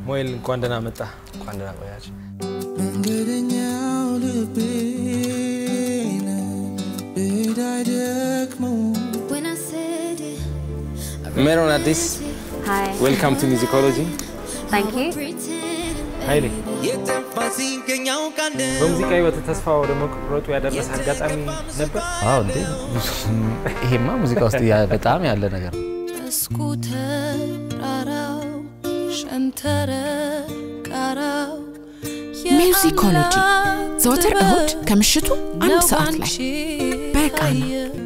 ሞይል እንኳን ደህና መጣ። እንኳን ደህና ቆያችሁ። መንገደኛው ልቤ ብሄድ አይደክመው When I said it, ሜሮን አዲስ Hi. ዌልካም ቱ ሚዚኮሎጂ። Thank you. pretend ኃይሌ የጠፋ ሲገኛው ቃል በሙዚቃ ህይወት ተስፋ ወደ መቁረጡ ያደረሰ አጋጣሚ ነበር? አዎ እንዴ ይሄማ ሙዚቃ ውስጥ ያ- በጣም ያለ ነገር ነው። መስኩ ተራራው ሸንተረር ቃራው ሚውዚኮሎጂ ዘወትር እሁድ ከምሽቱ አንድ ሰዓት ላይ በቃና